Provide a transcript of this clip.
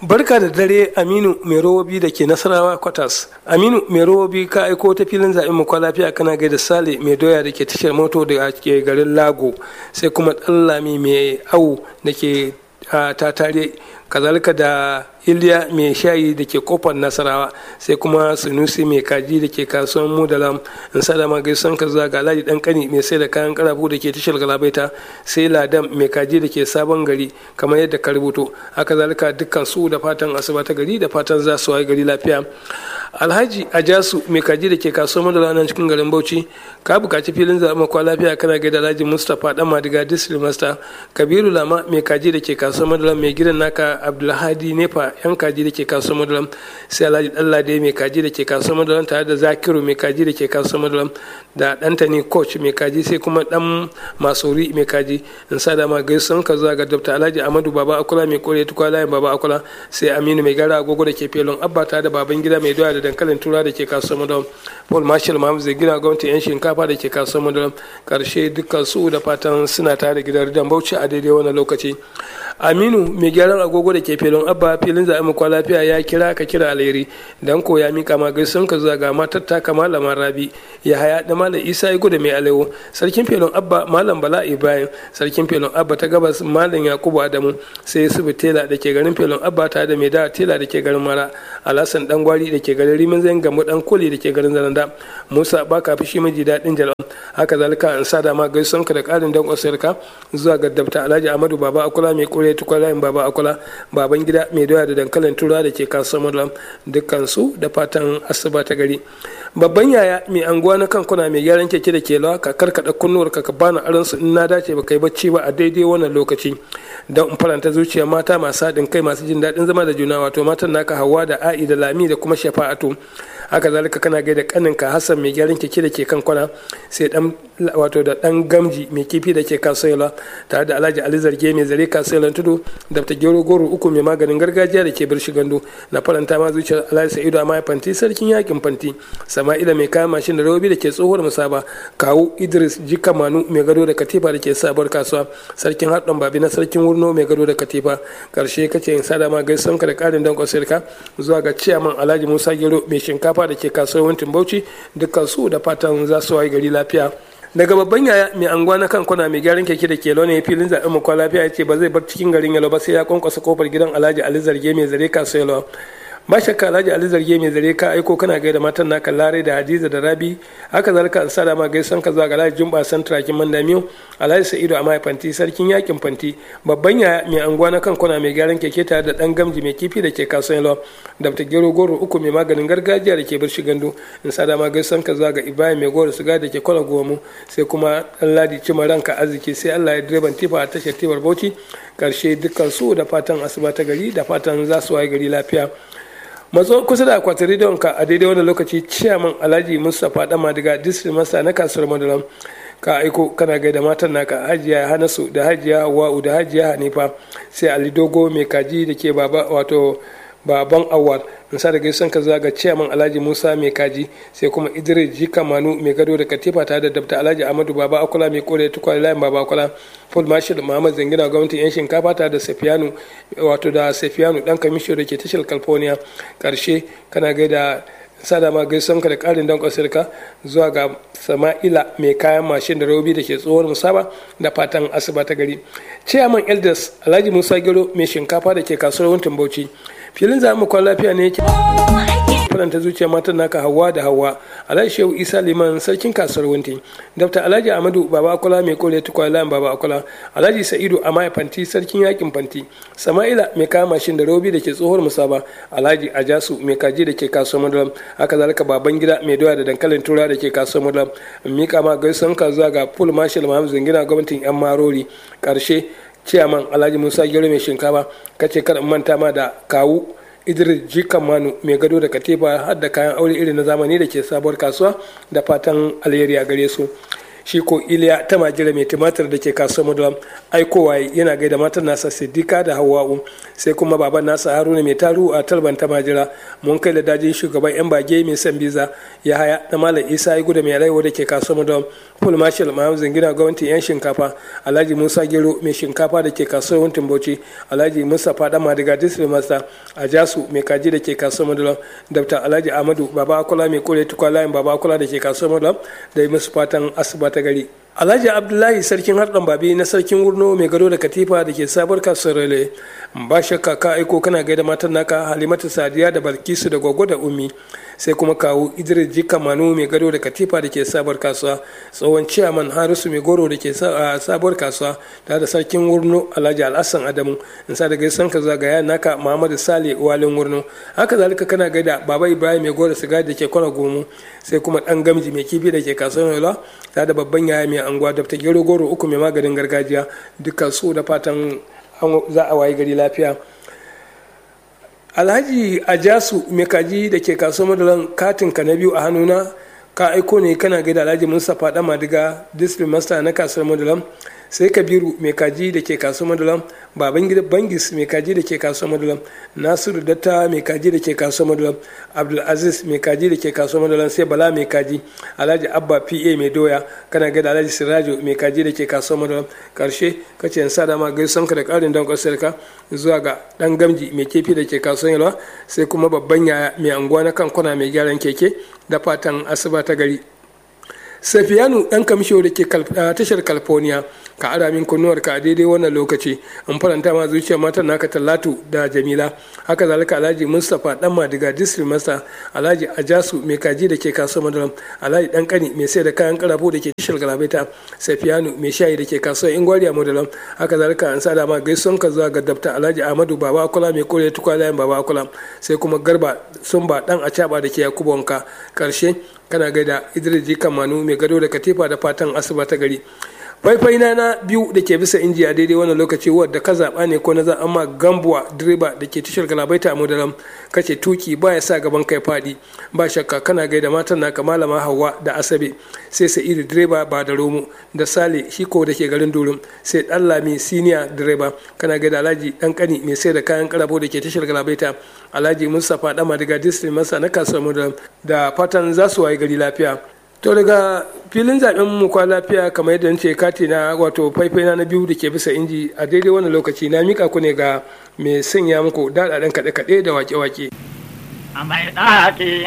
barka da dare aminu mai robobi da ke nasarawa kwatas aminu mai robobi ka aiko ta filin zaɓen mu lafiya kana gaida sale mai doya da ke tashar moto da ke garin lago sai kuma ɗallami mai awu da ke ta tare kazalika da iliya mai shayi da ke kofar nasarawa sai kuma sunusi mai kaji da ke kasuwan mudalam in sadama gaison ka zuwa ga alhaji dan kani mai sai da kayan karafu da ke tashar galabaita sai ladan mai kaji da ke sabon gari kamar yadda ka rubuto haka zalika dukkan su da fatan asuba ta gari da fatan za su waye gari lafiya alhaji ajasu mai kaji da ke kasuwar madara nan cikin garin bauchi ka bukaci filin zaɓen kwa lafiya kana gaida alhaji mustapha dan madiga district master kabiru lama mai kaji da ke kasuwar madara mai gidan naka abdulhadi nefa yan kaji da ke kasuwar madara sai alhaji dallade mai kaji da ke kasuwar madara tare da zakiru mai kaji da ke kasuwar madara da dantani coach mai kaji sai kuma dan masori mai kaji in sa da ma gaisuwan ka zuwa ga dr alhaji amadu baba akula mai kore tukwa layin baba akula sai aminu mai gara agogo da ke felon abba tare da baban gida mai doya da dankalin tura da ke kasuwar madara paul marshall mahamud zai gina gwamnati yan shinkafa da ke kasuwar madara karshe dukkan su da fatan suna tare da gidan ridan bauchi a daidai wannan lokaci aminu mai gyaran agogo da ke filin abba filin zaɓen kwa lafiya ya kira ka kira alheri dan ko ya mika ma gaisun ka zuwa ga matar ta kama lamar rabi ya haya da malam isa ya gudu mai alewo sarkin filin abba malam bala ibrahim sarkin filin abba ta gabas malam yakubu adamu sai su tela da ke garin filin abba ta da mai da tela da ke garin mara alhassan dan gwari da ke garin rimin zan gamu dan koli da ke garin zananda musa baka fi shi miji daɗin jalan haka zalika an sa dama gaisun ka da ƙarin dan ka zuwa ga dabta alhaji amadu baba akula mai kore tukwalayin baba akula baban gida mai doya da dankalin tura da ke kasuwar malam dukkan su da fatan asuba ta gari babban yaya mai anguwa na kankuna mai gyaran keke da ke lawa ka karkada kunnuwar ka bani aron su in na dace ba kai bacci ba a daidai wannan lokaci don in faranta zuciya mata masu haɗin kai masu jin daɗin zama da juna wato matan naka hawa da a'i da lami da kuma shafa'atu haka zalika kana gaida kaninka hassan mai gyaran keke da ke kan kwana sai dan wato da dan gamji mai kifi da ke kasuwa tare da alhaji ali zarge mai zare kasuwa tudu da ta gero goro uku mai maganin gargajiya da ke birshi gando na faranta ma zuciyar alhaji sa'idu amma fanti sarkin yakin fanti sama'ila mai kayan mashin da robi da ke tsohuwar musaba kawu idris jika manu mai gado da katifa da ke sabuwar kasuwa sarkin haɗin babi na sarkin wurno mai gado da katifa karshe kace in sada ma gaisan ka da ƙarin dankon sirka zuwa ga ciyaman alhaji musa gero mai shinkafa da ke kasuwancin bauchi dukkan su da fatan za su wayi gari lafiya daga babban yaya mai anguwa na kan kwana mai gyaran keke da ke ne filin zaɓen mu kwa lafiya ya ce ba zai bar cikin garin yalo ba sai ya kwankwasa kofar gidan alhaji ali zarge mai zare kasuwa yalo ba shakka alhaji ali zarge mai zare ka aiko kana gaida matan naka lare da hadiza da rabi haka zalika an sada ma gaisan ka zuwa ga alhaji jumba san turakin mandamiyo alhaji sa'idu a fanti sarkin yakin fanti babban yaya mai anguwa na kan kwana mai gyaran keke tare da dan gamji mai kifi da ke kasuwan lawa da ta gero goro uku mai maganin gargajiya da ke birshi gando in sada ma gaisan ka zuwa ga ibrahim mai goro suga da ke kwana gomu sai kuma dan ladi cima ranka arziki sai allah ya direban tifa a tashar tibar bauchi karshe dukkan su da fatan asuba ta gari da fatan za su waye gari lafiya matso kusa da akwatin rediyon ka a daidai wannan lokaci ciyaman alhaji mustapha dama daga district masa na kasuwar madalam ka aiko kana gaida matan naka hajiya hanasu da hajiya hawa'u da hajiya hanifa sai ali dogo mai kaji da ke baba wato baban awal in sa da gaisan ka zaga ciyaman alhaji musa mai kaji sai kuma idris jika manu mai gado da katifa tare da dabta alhaji amadu baba akula mai kore tukwa layin baba akula paul marshal muhammad zangina gwamnatin yan shinkafa tare da safiyanu wato da safiyanu dan kamisho da ke tashar california karshe kana gaida sada ma gaisan ka da karin dan kwasirka zuwa ga sama'ila mai kayan mashin da robi da ke tsohon musaba da fatan asuba ta gari ciyaman elders alhaji musa gero mai shinkafa da ke kasuwar wuntin bauchi filin za mu kwan lafiya ne yake faranta zuciya matan naka hawa da hawa alhaji shehu isa liman sarkin kasuwar wunti dr alhaji amadu baba akola mai kore tukwa layan baba akola alhaji sa'idu amaya fanti sarkin yakin fanti sama'ila mai kama mashin da robi da ke tsohuwar musaba alhaji ajasu mai kaji da ke kasuwar madalam haka zalika baban gida mai doya da dankalin tura da ke kasuwar madalam mika ma gaisan ka zuwa ga full marshal mahamud zangina gwamnatin yan marori karshe ciyaman alhaji musa gero mai shinkafa kace kada manta ma da kawu idris jikan manu mai gado da katifa har da kayan aure irin na zamani da ke sabuwar kasuwa da fatan alheri a gare su shi ko iliya ta majira mai tumatir da ke kasuwar madulam aikowa yana gaida matan nasa siddika da hawa'u sai kuma baban nasa haruna mai taru a talban ta majira mun kai da dajin shugaban yan bage mai san biza ya haya na malam isa ya guda mai rayuwa da ke kasuwar madulam full marshal mahamud zangina gwamnatin yan shinkafa alhaji musa gero mai shinkafa da ke kasuwar wuntin bauchi alhaji musa fada madiga district master a jasu mai kaji da ke kasuwar madulam dr alhaji ahmadu baba akula mai kore tukwa layin baba akula da ke kasuwar madulam da yi musu fatan asuba ta gari alhaji abdullahi sarkin harɗan babi na sarkin wurno mai gado da katifa da ke sabuwar kasuwar rele ba shakka ka aiko kana gaida matan naka halimatu sadiya da balkisu da gwaggo da ummi sai kuma kawo idris jika manu mai gado da katifa da ke sabuwar kasuwa tsohon ciyaman harisu mai goro da ke sabuwar kasuwa tare da sarkin wurno alhaji alhassan adamu in sa da gaisan ka zagaya naka muhammadu sale walin wurno haka zalika kana gaida baba ibrahim mai goro sigari da ke kwana gomo sai kuma dan gamji mai kifi da ke kasuwar yola tare da babban yaya mai anguwa da ta gero goro uku mai maganin gargajiya dukkan su da fatan za a wayi gari lafiya alhaji ajasu mai kaji da ke kasuwar madalan katin ka na biyu a hannuna ka aiko ne kana gaida alhaji mustapha dan madiga district master na kasuwar madalan sai kabiru mai kaji da ke kasuwar madalan baban gida bangis mai kaji da ke kasuwar madalan nasiru datta mai kaji da ke kasuwar madalan abdulaziz mai kaji da ke kasuwar madalan sai bala mai kaji alhaji abba pa mai doya kana gaida alhaji sirajo mai kaji da ke kasuwar madalan karshe kace yan sada ma gaisan ka da karin dan kwasar ka zuwa ga dan gamji mai kefi da ke kasuwar yalwa sai kuma babban yaya mai anguwa na kan kwana mai gyaran keke da fatan asuba ta gari safiyanu dan kamsho da ke tashar california ka ara min kunnuwar ka a daidai wannan lokaci in faranta ma zuciyar matan naka talatu da jamila haka zalika alhaji mustapha dan madiga district master alhaji ajasu mai kaji da ke kasuwar madaram alhaji dan kani mai sai da kayan karafo da ke tashar galabaita safiyanu mai shayi da ke kasuwar ingwariya madaram haka zalika an sada ma gaisuwan ka zuwa ga dabta alhaji ahmadu baba akula mai kore tukwalayen baba akula sai kuma garba sumba dan acaba da ke yakubu wanka karshe kana gaida idris jikan manu mai gado da katifa da fatan asuba ta gari faifai na na biyu da ke bisa inji a daidai wannan lokaci wadda ka zaɓa ne ko na za amma gambuwa direba da ke tashar galabaita a mudaram kace tuki ba ya sa gaban kai faɗi ba shakka kana gaida matan naka malama hawa da asabe sai sa'idu direba ba da romo da sale shiko da ke garin durum sai dan lami siniya direba kana gaida alhaji dan kani mai sai da kayan karafo da ke tashar galabaita alhaji mustapha dama daga district masa na kasuwar mudaram da fatan za su wayi gari lafiya to daga filin zaben mu kwa lafiya kamar yadda ce kati na wato faifai na biyu da ke bisa inji a daidai wannan lokaci na mika ku ne ga mai sanya muku daɗaɗen kaɗe-kaɗe da wake-wake.